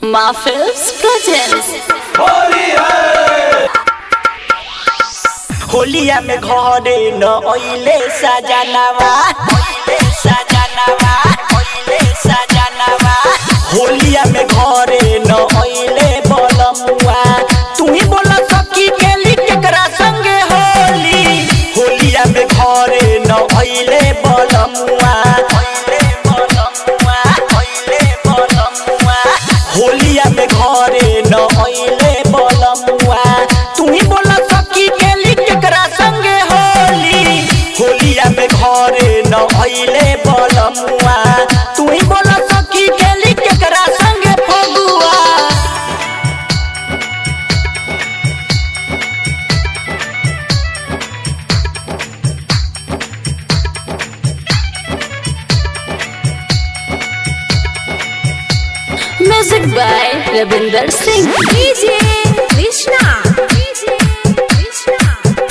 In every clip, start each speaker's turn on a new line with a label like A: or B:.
A: Muffles presents
B: होलिया में घरे न ओइले सजनवा ओइले सजनवा ओइले सजनवा होलिया में घरे न ओइले बलमुआ तू ही बोला सखी केली केकरा संगे होली होलिया में घरे न ओइले बलमुआ ओइले बलमुआ ओइले बलमुआ होलिया में घरे न ओइले बलमुआ तू ही बोला सखी केली केकरा संगे होली होलिया में घरे न ओइले बलमुआ तू ही बोला सखी केली केकरा संगे Phagua
A: Music by Ravinder Singh
C: DJ Krishna. DJ Krishna.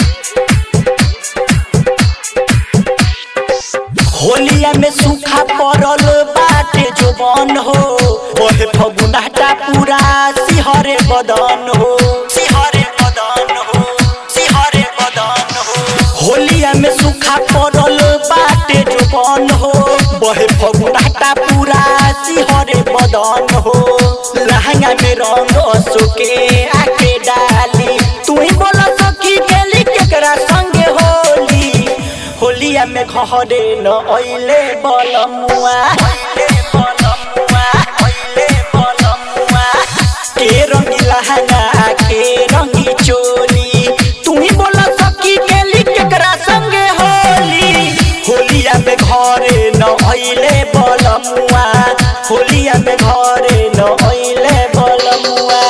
B: होलिया में सूखा पड़ल बाटे जो बन हो ओहे फगुनाटा पूरा सिहरे बदन हो सिहरे बदन हो सिहरे बदन हो होलिया में सूखा पड़ल बाटे जो बन हो बहे फगुनाटा पूरा सिहरे बदन हो लहंगा में रंग अशोके आके डाली तू ही बोला सखी गेली केकरा संगे होली होलिया में घरे न ओइले बलमुआ ओइले बलमुआ ओइले बलमुआ के रंगी लहंगा के रंगी चोली तू ही बोला सखी गेली केकरा संगे होली होलिया में घरे न ओइले बलमुआ होलिया में घरे न ओइले बलमुआ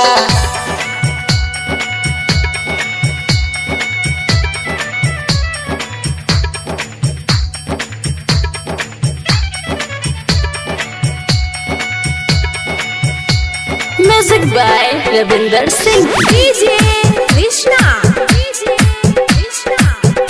A: Music by Ravinder Singh
C: DJ Krishna. DJ Krishna.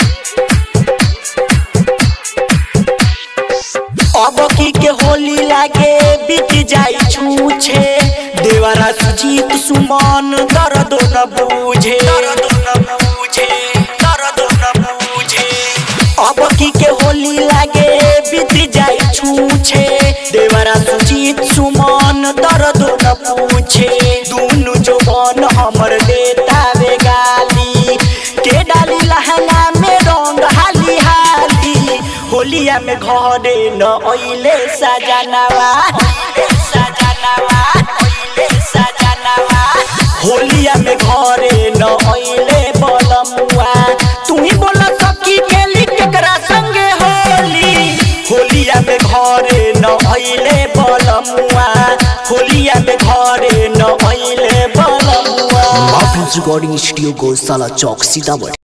B: अब की के होली लागे बीत जाई छूछे देवरा सुजीत सुमन दर्द न बूझे दर्द न बूझे दर्द न बूझे अब की के होली लागे बीत जाई छूछे देवरा सुजीत सुमन दर्द न पूछे दुनु जवान हमर देता वे गाली के डाली लहंगा में रंग हाली हाली होलिया में घरे न ओइले सजनवा ओइले सजनवा ओइले सजनवा होलिया में घरे न ओइले बलमुआ तू ही बोला सखी केली केकरा संगे होली होलिया में घरे न ओइले बलमुआ होलिया में घरे न ओइले बलमुआ
D: माफिल्स रिकॉर्डिंग स्टूडियो गौशाला चौक सीतामढ़ी